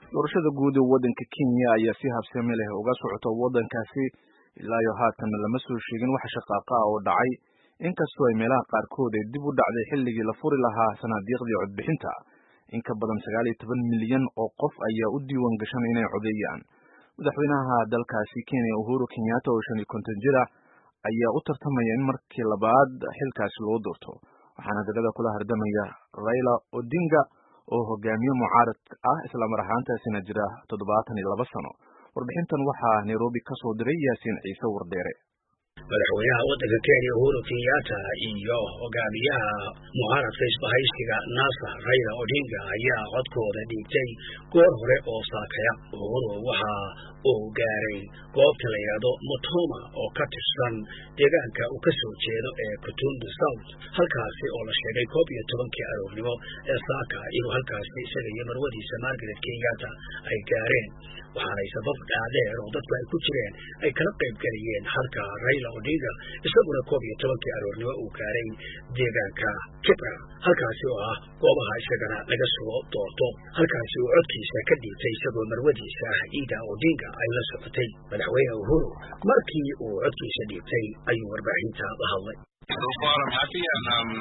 doorashada guud ee waddanka kenya ayaa si habsami leh uga socota waddankaasi ilaa iyo haatan lama soo sheegin wax shaqaaqa ah oo dhacay inkastoo ay meelaha qaarkood ay dib u dhacday xilligii la furi lahaa sanaadiiqdii codbixinta in ka badan sagaal iyo toban milyan oo qof ayaa u diiwaan gashan inay codeeyaan madaxweynaha dalkaasi kenya uhuru kenyatta oo shan iyo konton jir ah ayaa u tartamaya in markii labaad xilkaasi loo doorto waxaana dalada kula hardamaya raila odinga oo hogaamiye mucaarad ah islamar ahaantaasina jira toddobaatan iyo laba sano warbixintan waxaa nairobi ka soo diray yaasiin ciise wardheere madaxweynaha waddanka kenya uhuru kenyatta iyo hogaamiyaha mucaaradka isbahaysiga nasa raila odinga ayaa codkooda dhiibtay goor hore oo saakaya uhuru waxa uu gaaray goobta la yidhaahdo motoma oo ka tirsan deegaanka uu ka soo jeedo ee kutundu south halkaasi oo la sheegay koob iyo tobankii aroornimo ee saaka inuu halkaasi isaga iyo marwadiisa margaret kenyatta ay gaareen waxaanay sabab dhaadheer oo dadku ay ku jireen ay kala qayb geliyeen halka raila odinga isaguna koob iyo tobankii aroornimo uu gaaray deegaanka kibra halkaasi oo ah goobaha isagana laga soo doorto halkaasi uu codkiisa ka dhiibtay isagoo marwadiisa ah ida odinga ay la socotay madaxweyne uhuru markii uu codkiisa dhiibtay ayuu warbaahinta la hadlay So far, I'm happy and I'm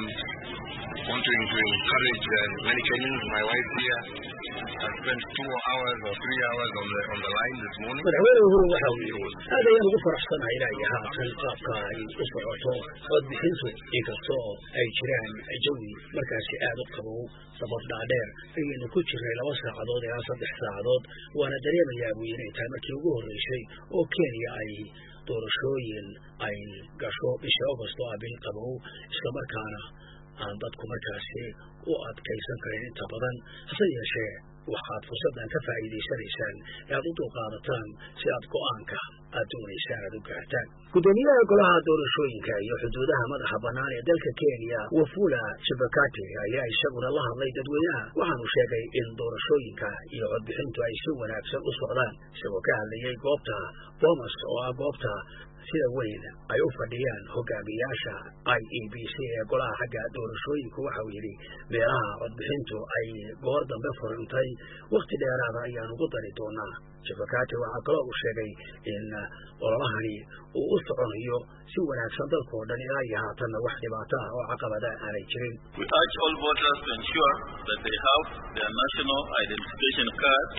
wanting to encourage uh, many Kenyans. My wife here has spent two hours or three hours on the on the line this morning. madaxweyne uhuru waxa uu yidhi aad ayaan ugu faraxsanahay ilaa iyo haatan qaabka ay u socoto codbixintu inkastoo ay jiraan jawi markaasi aad u qabow sabab dhaadheer ayaynu ku jirnay laba saacadood ilaa saddex saacadood waana dareemayaa buu inay tahay markii ugu horreysay oo kenya ay doorashooyin ay gasho bisha agost oo ah bil qabow islamarkaana aan dadku markaasi u adkaysan karin inta badan hase yeeshee waxaad fursaddan ka faa'iidaysanaysaan ee aad u dulqaadataan si aad go'aanka aad doonaysaan aad u gaartaan guddoomiyaha golaha doorashooyinka iyo xuduudaha madaxa bannaan ee dalka kenya wafula chebakati ayaa isaguna la hadlay dadweynaha waxaanu sheegay in doorashooyinka iyo codbixintu ay si wanaagsan u socdaan isagoo ka hadlayay goobta bomas oo ah goobta sida weyn ay u fadhiyaan hogaamiyaasha i e b c ee golaha xagga doorashooyinku waxa uu yidhi meelaha codbixintu ay goor dambe furantay wakhti dheeraada ayaan ugu dari doonaa jabakati waxaa kaloo uu sheegay in ololahani uu u soconayo si wanaagsan dalkao dhan ilaa iyo haatanna wax dhibaato ah oo caqabada aanay jirin We urge all voters to ensure that they have their national identification card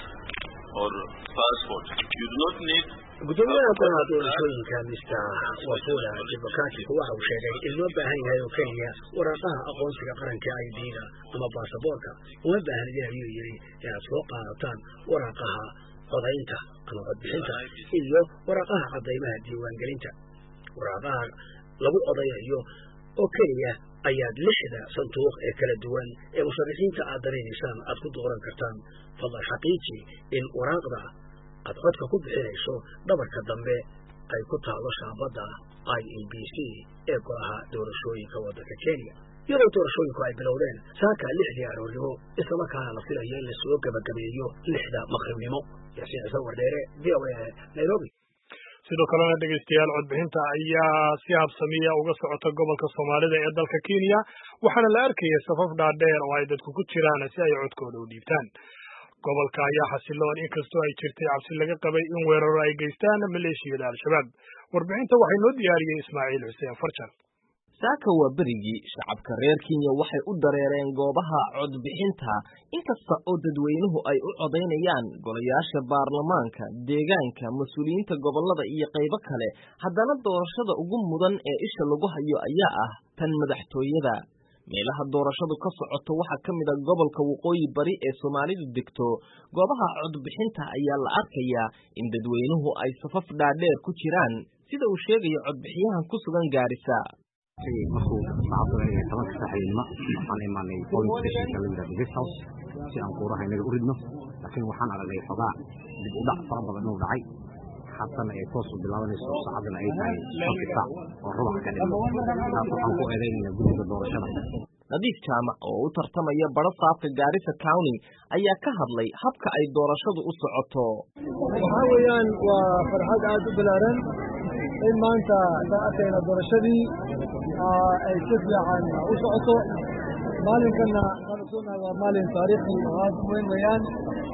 or passport. You do not need guddoomiyaha golaha doorashooyinka mister wafula jibakati waxa uu sheegay in loo baahan yahay oo keliya waraaqaha aqoonsiga qaranka i d-da ama baasaboorka uma baahnidin ayuu yidhi inaad soo qaadataan waraaqaha codaynta ama codbixinta iyo waraaqaha caddaymaha diiwaangelinta waraaqaha lagu codayayo oo keliya ayaad lixda sanduuq ee kala duwan ee musharaxiinta aad daraynaysaan aad ku dooran kartaan fadlan xaqiiji in waraaqda aad codka ku bixinayso dhabarka dambe ay ku taalo shaabadda i e b c ee golaha doorashooyinka waddanka kenya iyadoo doorashooyinku ay bilowdeen saaka lixdii aroornimo islamarkaana la filayo in lasoo gebagabeeyo lixda maqribnimo yaasiin ciise wardheere v o a nairobi sidoo kalena dhegeystayaal codbixinta ayaa si habsamiya uga socota gobolka soomaalida ee dalka kenya waxaana la arkaya safaf dhaadheer oo ay dadku ku jiraan si ay codkooda u dhiibtaan gobolka ayaa xasiloon inkastoo ay jirtay cabsi laga qabay in weeraro ay geystaan maleeshiyada al-shabaab warbixinta waxay noo diyaariyey ismaaciil xuseen farjan saaka waa berigii shacabka reer kenya waxay u dareereen goobaha codbixinta inkasta oo dadweynuhu ay u codaynayaan golayaasha baarlamaanka deegaanka mas-uuliyiinta gobollada iyo qaybo kale haddana doorashada ugu mudan ee isha lagu hayo ayaa ah tan madaxtooyada meelaha doorashadu ka socoto waxaa ka mid a gobolka waqooyi bari ee soomaalidu degto goobaha codbixinta ayaa la arkayaa in dadweynuhu ay safaf dhaadheer ku jiraan sida uu sheegayo codbixiyahan ku sugan gaarisa markuu saacadda ay tobanka saaxiibnimo waxaan imaanay polling stationka la yidhahdo guest house si aan kuuraha inaga u ridno laakiin waxaan aragnay xogaa dib u dhac fara badan inuu dhacay haatana ay toos u bilaabanayso saacadana ay tahay shanti saac oo rubax ka dhiman taas waxaan ku eedaynayna guddiga doorashada nadiif jaamac oo u tartamaya baro saafka gaarisa county ayaa ka hadlay habka ay doorashadu u socoto waxaa weeyaan waa farxad aada u balaaran in maanta saan arkayna doorashadii ay si fiican u socoto maalinkanna waxaan ogsoonnahay waa maalin taariikhi oo aad u weyn weeyaan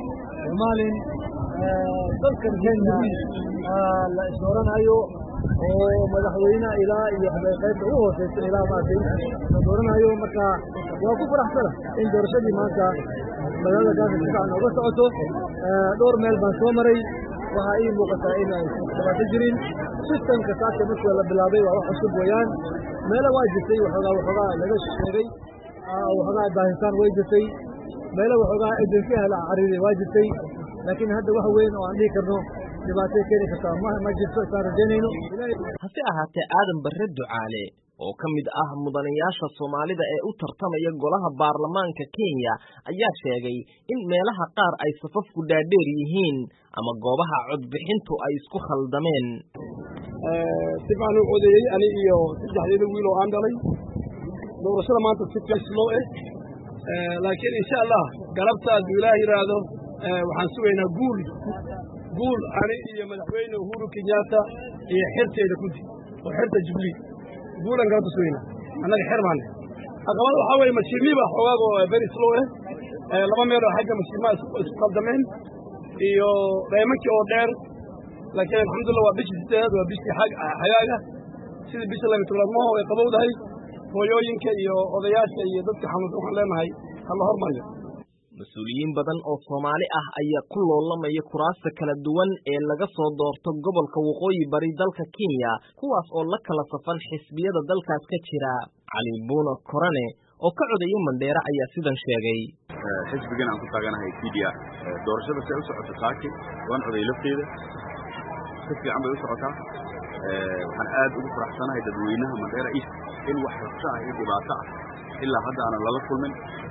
maalin dalkan kenya la isdooranayo oo madaxweyne ilaa iyo qaybta ugu hooseysa ilaa maaragtay la dooranayo marka waa ku faraxsana in doorashadii maanta magaalada gaasa si fiican uga socoto dhowr meel baan soo maray waxaa ii muuqataa in ay dhibaato jirin sistamka saaka markii la bilaabay waa wax cusub weeyaan meelo waa jirtay waxoogaa waxoogaa laga sheegay waxoogaa baahitaan way jirtay meelo waxoogaa ejensiyaha la cariiray waa jirtay laakiin hadda wax weyn oo aan dhihi karno dhibaatay keeni kartaa ma ma jirto isaan rajaynayno hase ahaatee aadan barre ducaale oo ka mid ah mudanayaasha soomaalida ee u tartamaya golaha baarlamaanka kenya ayaa sheegay in meelaha qaar ay safafku dhaadheer yihiin ama goobaha codbixintu ay isku khaldameen si baan u codeeyey ani iyo saddexdeeda wiil oo aan dhalay doorashada maanta si slow eh laakiin insha allah galabta hadduu ilaah yidhaahdo waxaan sugaynaa guul guul ani iyo madaxweyne uhuru kenyatta iyo xerteeda kudi oo xerta jubilee guulan galabta sugaynaa annaga xer baane caqabada waxaa weeye mashiimiba xoogaago very slow eh laba meel oo xagga mashiimaha isku khaldameen iyo dheemankii oo dheer laakiin alxamdulillah waa bishii sideedaad waa bishii xagaaga sidii bisha laba tobnaad maho way qabowdahay hooyooyinka iyo odayaasha iyo dadka xanuunsan waxaan leenahay ha la hormariyo mas-uuliyiin badan oo soomaali ah ayaa ku loolamaya kuraasta kala duwan ee laga soo doorto gobolka waqooyi bari dalka kenya kuwaas oo la kala safan xisbiyada dalkaas ka jira cali buuna korane oo ka codeeya mandheere ayaa sidan sheegay xisbigan aan ku taaganahay t d r doorashada si ay u socoto saaki waan coday lafteeda si fiican bay u socotaa waxaan aad ugu faraxsanahay dadweynaha mandheera east in wax rabsho ah iyo dhibaato ah ilaa hadda aanan lala kulmin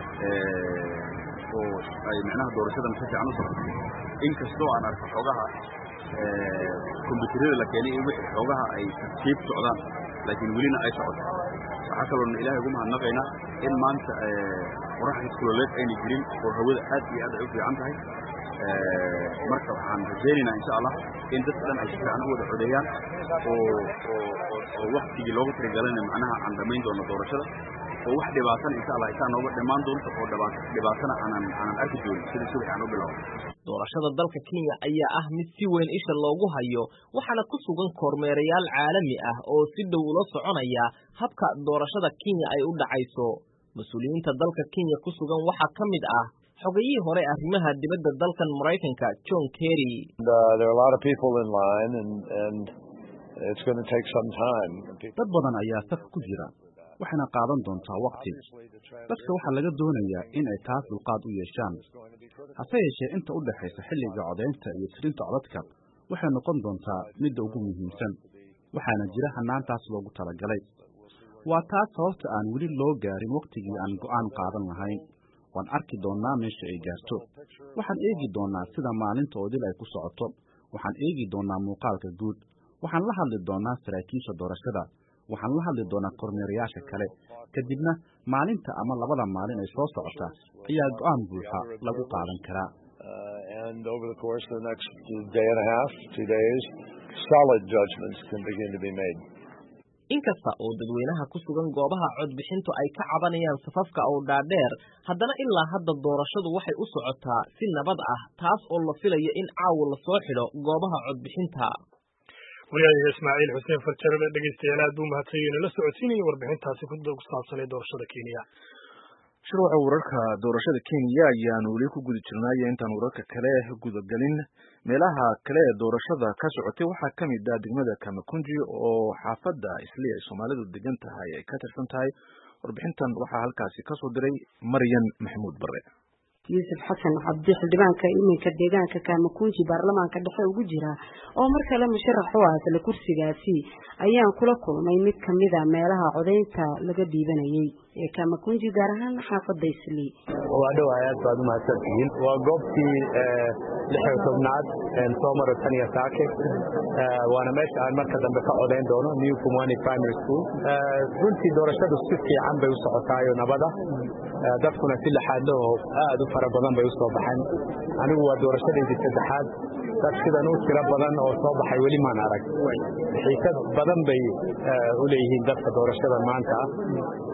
oo ay micnaha doorashadana si fiican u socoto inkastoo aan arko xoogaha kombyuutarada la keenay in wixii xoogaha ay tartiib socdaan laakiin welina ay socoto waxaa kaloona ilaahay ugu mahadnaqaynaa in maanta qoraxda kuloleed ayna jirin oo hawada aad iyo aad ay u fiican tahay marka waxaan rajaynaynaa insha allah in dadka dhan ay si fiican u wada codeeyaan oo oo waktigii loogu tirigalayna macnaha aan dhammayn doono doorashada oo wax dhibaatana insha allah intaa nooga dhammaan doonto oo dhibaatana aanan aanan arki doonin sida subax aan u bilaabo doorashada dalka kenya ayaa ah mid si weyn isha loogu hayo waxaana ku sugan kormeerayaal caalami ah oo si dhow ula soconaya habka doorashada kenya ay u dhacayso mas-uuliyiinta dalka kenya ku sugan waxaa ka mid ah xogayihii hore arrimaha dibadda dalkan maraykanka john kerry dad badan ayaa saf ku jira waxayna qaadan doontaa wakti dadka waxaa laga doonayaa in ay taas dulqaad u yeeshaan hase yeeshee inta u dhexaysa xilliga codaynta iyo tirinta codadka waxay noqon doontaa midda ugu muhiimsan waxaana jira hanaantaas loogu talagalay waa taas sababta aan weli loo gaarin wakhtigii aan go'aan qaadan lahayn waan arki doonnaa meesha ay gaarto waxaan eegi doonnaa sida maalinta oo dil ay ku socoto waxaan eegi doonnaa muuqaalka guud waxaan la hadli doonnaa saraakiisha doorashada waxaan la hadli doonaa kormeerayaasha kale kadibna maalinta ama labada maalin ay soo socota ayaa go'aan buuxa lagu qaadan karaa inkasta oo dadweynaha ku sugan goobaha codbixintu ay ka cabanayaan safafka oo dhaadheer haddana ilaa hadda doorashadu waxay u socotaa si nabad ah taas oo la filayo in caawa lasoo xidho goobaha codbixinta wariyaha ismaaciil xuseen farjarada dhegeystayaal aad buu mahadsanyahy nala socodsiinaya warbixintaasi ku saabsan ee doorashada kenya shirwaxa wararka doorashada kenya ayaanu weli ku guda jirnaayo intaan wararka kale gudagelin meelaha kale ee doorashada ka socotay waxaa ka mid ah degmada kamakunji oo xaafadda isli ay soomaalidu degan tahay ay ka tirsan tahay warbixintan waxaa halkaasi kasoo diray maryan maxamuud bare yuusuf xasan cabdi xildhibaanka iminka deegaanka kaamakunji baarlamaanka dhexe ugu jira oo mar kale musharax u ah isla kursigaasi ayaan kula kulmay mid kamida meelaha codaynta laga dhiibanayay ee kaamakunji gaar ahaan xaafadda isli waa dhowahay aad baad umahadsan tihiin waa goobtii lixiyo tobnaad soo maro tan iyo saake waana meesha aan marka dambe ka codayn doono new pumwani primary school runtii doorashadu si fiican bay u socotaayo nabada dadkuna si laxaadlaho aad u fara badan bay u soo baxeen anigu waa doorashadaydii saddexaad dad sidan u tiro badan oo soo baxay weli maan arag xiisad badan bay u leeyihiin dadka doorashada maanta ah laakiinse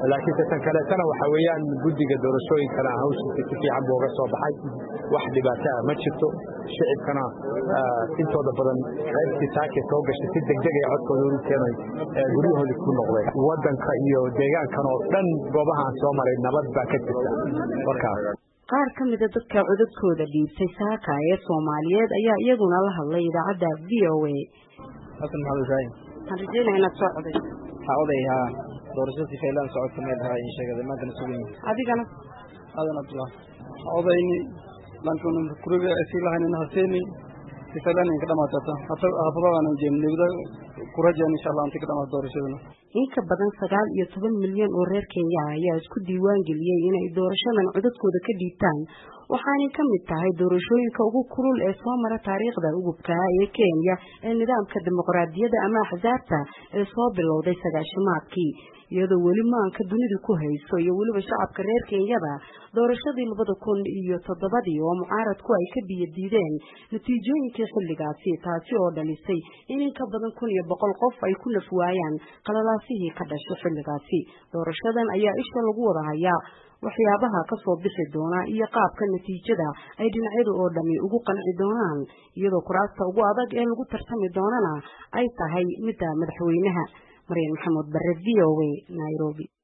tan kaleetana waxa weeyaan guddiga doorashooyinkana hawshiisa si fiican buu uga soo baxay wax dhibaato ah ma jirto shicibkana intooda badan qaybtii saake soo gashay si degdeg ay codkooda ugu keenay guryahoodii ku noqdeen waddanka iyo deegaankan oo dhan goobahaan soo maray nabad baa ka jirta markaas qaar ka mida dadka codadkooda dhiibtay saaka ee soomaaliyeed ayaa iyaguna la hadlay idaacadda v o a xasan maxamed ibraahim waxaan rajeynaya inaad soo coday waxaa oday haa doorasho si faylaan socodka meel ahaa in sheegada maantana sugayn adigana aadan abdullah odayni lankuna kuriga sii lahaynina haseeni si faylaan inka dhamaatata hafadadaanan jeemnegda kurajeen insha allah inta ka dhamaata doorashadana in ka badan sagaal iyo toban milyan oo reer kenya ah ayaa isku diiwaan geliyey inay doorashadan codadkooda ka dhiibtaan waxaanay ka mid tahay doorashooyinka ugu kulul ee soo mara taariikhda ugubkaa ee kenya ee nidaamka dimuqraadiyadda ama axsaabta ee soo bilowday sagaashimaadkii iyadoo weli maanka dunidu ku hayso iyo weliba shacabka reer kenyada doorashadii labada kun iyo toddobadii oo mucaaradku ay ka biyo diideen natiijooyinkii xilligaasi taasi oo dhalisay in in ka badan kun iyo boqol qof ay ku naf waayaan qalalaasihii ka dhashay xilligaasi doorashadan ayaa isha lagu wada hayaa waxyaabaha ka soo bixi doona iyo qaabka natiijada ay dhinacyadu oo dhami ugu qanci doonaan iyadoo kuraasta ugu adag ee lagu tartami doonana ay tahay midda madaxweynaha maryan maxamuud bare v o a nairobi